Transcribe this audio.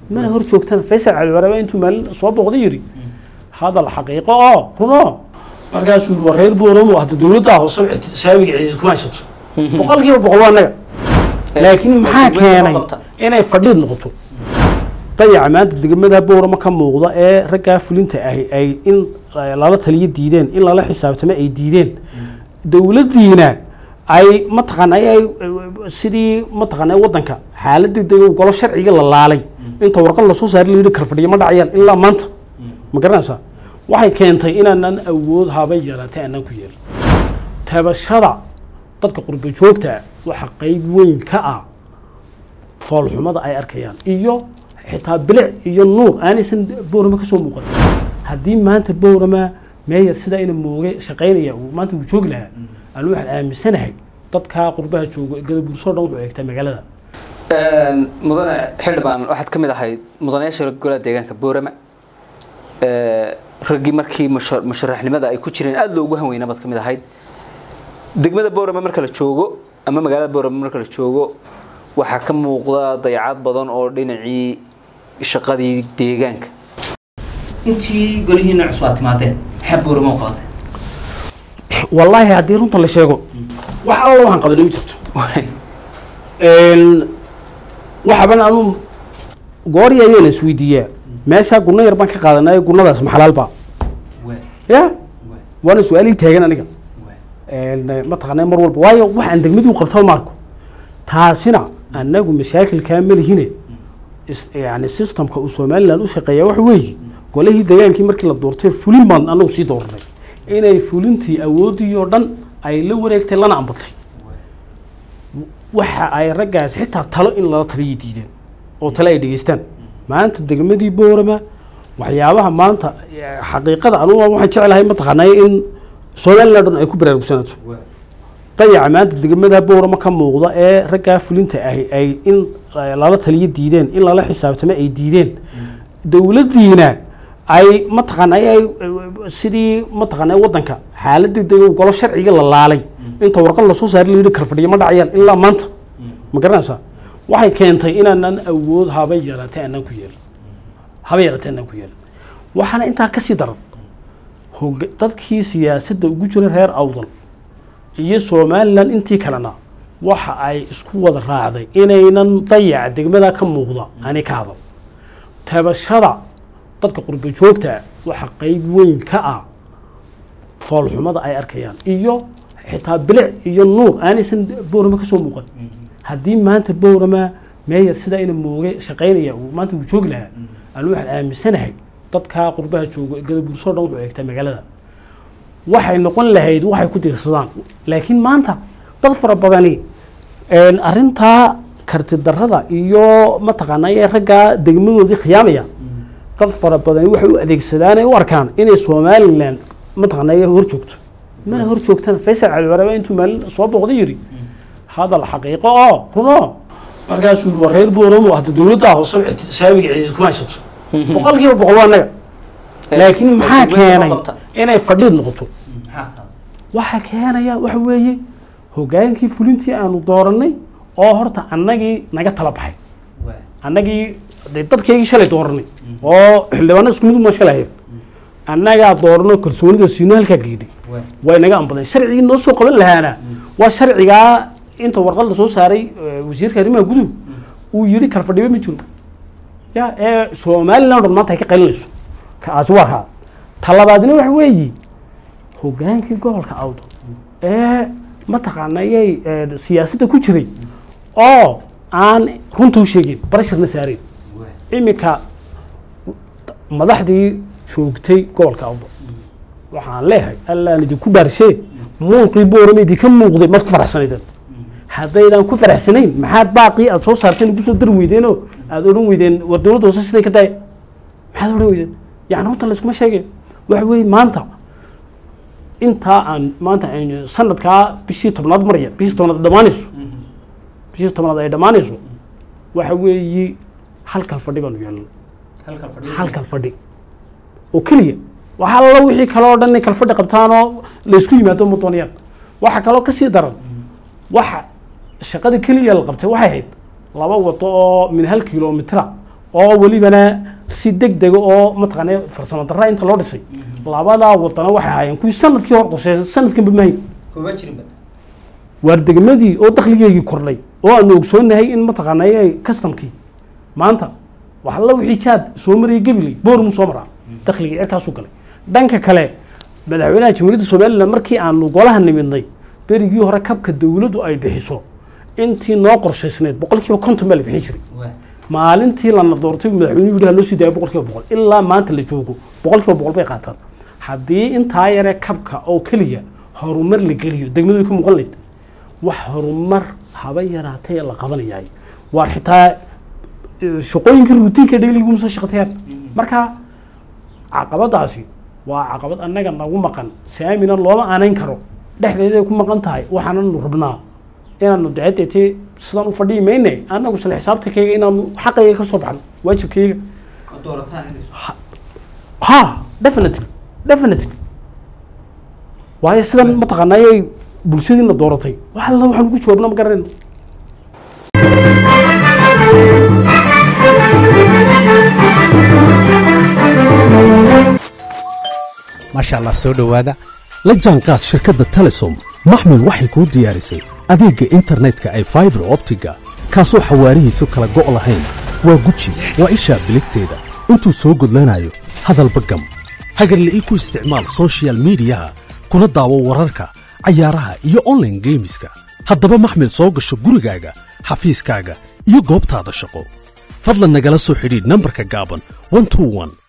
mana hor joogtana faysal cali waraaba intuu maalin soo booqday yidhi hadal xaqiiqo oo runo markaasuu yidhi waa reer booramo hadda dowladda hoose saabiga ciidid kuma haysato boqolkiiba boqol waa annaga laakiin maxaa keenay inay fadhiid noqoto dayaca maanta degmada booramo ka muuqda ee raggaa fulinta ahi ay in lala taliyo diideen in lala xisaabtamo ay diideen dowladdiina ay mataqaana ay sidii mataqaana waddanka xaaladii de golo sharciga la laalay inta warqad lasoo saari la yidhi karfadhiyo ma dhacayaan ilaa maanta ma garanaysaa waxay keentay inaanan awood habay yaraatay aanan ku yeelin tabashada dadka qurba joogta ah waxa qeyb weyn ka ah foolxumada ay arkayaan iyo xitaa bilic iyo nuur aanaysan boorama kasoo muuqan haddii maanta boorama meeyar sidaa ina mooge shaqaynaya uu maanta uu joogi lahaa anu waxaan aaminsanahay dadkaa qurbaha joogo gadabuursoo dhan wuxuu eegtaa magaalada mudane xildhibaan waxaad ka mid ahayd mudanayaasha golaha deegaanka boorama raggii markii musharaxnimada ay ku jireen aada loogu hanweyna baad ka mid ahayd degmada boorama marka la joogo ama magaalada boorama marka la joogo waxaa ka muuqda dayacad badan oo dhinacii shaqadii deegaanka intii golihiina cusub aad timaadeen maxaa boorama u qabatay wallaahi haddii runta la sheego wax alla waxaan qabanay ma jirto waxaban anu goori ayaan isweydiiyaa meeshaa gunno yar baan ka qaadanay gunnadaas maxalaalba ya waana su-aalii taagan aniga mataqaana mar walba waayo waxaan degmadii u qabtaa maarko taasina annagu mashaakilkaa malihine yani systemka uu somaliland u shaqeeya waxa weeye golihii degaankii markii la doortay fulin baan anagu sii dooranay inay fulintii awoodii oo dhan ay la wareegtay lana ambatay waxa ay raggaas xitaa talo in lala taliya diideen oo tale ay dhegeystaan maanta degmadii boorama waxyaabaha maanta xaqiiqada anugu waxaan jeclahay mataqaanay in somaliland dhan ay ku baraarugsanato dayaca maanta degmada boorama ka muuqda ee raggaa fulinta ahi ay in lala taliyo diideen in lala xisaabtamo ay diideen dowladdiina ay mataqaana ay sidii mataqaana waddanka xaaladii de golo sharciga la laalay inta warqad lasoo saari la yidhi karfadhiyo ma dhacayaan ilaa maanta ma garanaysaa waxay keentay inaanan awood habay yaraatay aanan ku yeelin habay yaraatay aanan ku yeelin waxaana intaa kasii daran hoga dadkii siyaasadda ugu jira reer awdal iyo somalilan intii kalena waxa ay isku wada raacday inaynan dayaca degmada ka muuqda ani ka hadal tabashada dadka qurba joogta ah waxa qeyb weyn ka ah foolxumada ay arkayaan iyo xitaa bilic iyo nuur aanaysan boorama kasoo muuqan haddii maanta boorama meeyar sidaa ina mooge shaqaynaya uu maanta uu joogi lahaa anu waxaan aaminsanahay dadkaa qurbaha joogo gadabuursoo dhan wuxuu eegtaa magaalada waxay noqon lahayd waxay ku diirsadaan laakiin maanta dad fara badani arrintaa karti darrada iyo mataqaana ee raggaa degmadoodii khiyaamaya dad fara badani waxay u adeegsadaan ay u arkaan inay somaliland mataqaana hor joogto mana hor joogtana faysal cali waraaba intuu maalin soo booqday yidhi hadal xaqiiqo oo runo markaasuu yidhi waa reer booramo hadda dowladda hoose saabiga ciidid kuma haysato boqolkiiba boqol waa annaga laakiin maxaa keenay inay fadhiid noqoto waxaa keenaya waxa weeye hogaankii fulintii aanu dooranay oo horta annagii naga tala baxay annagii de dadkaygii shalay dooranay oo xildhibaano isku mid uma shalahayeen annagaa doorano kalsoonida siino halkaa geedhay way naga ambadeen sharcigii noo soo qaban lahaana waa sharcigaa inta warqad la soo saaray wasiirka arrimaha guduhu uu yidhi kalfadhibe ma jiro ya ee somaliland dhan maanta ay ka qalinayso taasi waa kaa talabaadna waxa weeye hogaankii gobolka awdo ee mataqaanayay siyaasadda ku jiray oo aan runta u sheegin barashirna saareen iminka madaxdii joogtay gobolka awdo waxaan leeyahay allaan idinku baarshee muuqii boorama idinka muuqday maad ku faraxsanaydeen haddaydan ku faraxsanayn maxaad baaqii aad soo saarteen ugu soo dari weydeenoo aada odhan weydeen war dowladda hoose siday ka daaya maxaad odhan weydeen yani runta layskuma sheegay waxa weeye maanta intaa aan maanta aynu sanadkaa bishii tobnaad maraya bishii tobnaad dhammaanayso bishii tobnaad ay dhammaanayso waxa weeye halkal fadhi baanu yeelnay halkal fadhi oo keliya waxa alla wixii kale oo dhan inay kal fadhi qabtaanoo laysku yimaado ma doonayaan waxa kaloo kasii daran waxa shaqada keliya la qabtay waxay ahayd laba wado oo min hal kilomitra oo welibana si deg dega oo mataqaana farsamo darra inta loo dhisay labadaa wadana waxay ahaayeen kuwii sanadkii hor qoseeyay sanadkanba mahayn kuma jirinba waar degmadii oo dakhligeygii kordhay oo aanu ogsoonahay in mataqaanay customkii maanta wax alla wixii jaad soo marayay gabiley boormu soo maraa dakhligii cirkaasuu galay dhanka kale madaxweynaha jamhuuriyadda somalilan markii aanu golaha nimidnay berigii hore kabka dowladdu ay bixiso intii noo qorshaysnayd boqol kiiba konton baa la bixin jiray maalintii lana doortay madaxweynuhu yidhi ha loo sii daayo boqol kiiba boqol ilaa maanta la joogo boqol kiiba boqol bay qaataan haddii intaa yaree kabka oo keliya horumar la geliyo degmadu way ku muuqan layd wax horumar haba yaraatay la qabanayaay waar xitaa eh, shaqooyinkii ruutiinka dhegliguma soo shaqatayaan marka caqabadaasi waa caqabad annaga nagu maqan saamina looma aanayn karo dhexdeeday ku maqan tahay waxaananu rabnaa inaanu dacadeetee sidaan u fadhiyi mayne annagu sale xisaabtankayga inaanu xaqayga ka soo baxno waajibkayga ha definitely definitely waayo sidan mataqaanayay bulshadiina dooratay wax alla waxaan ugu jawaabna ma garanayno maasha allah soo dhowaada la jaanqaad shirkadda telesom maxmil waxay kuu diyaarisay adeegga internetka ay faibar optiga kaasoo xawaarihiisu kala go' lahayn waa guji waa ishaa biligteeda intuu soo gudlanayo hadalba gam hagarle ii ku isticmaal soshiyal miidiyaha kuna daawo wararka cayaaraha iyo online geemiska haddaba maxmil soo gasho gurigaaga xafiiskaaga iyo goobtaada shaqo fadlan nagala soo xidhiidh nambarka gaaban 121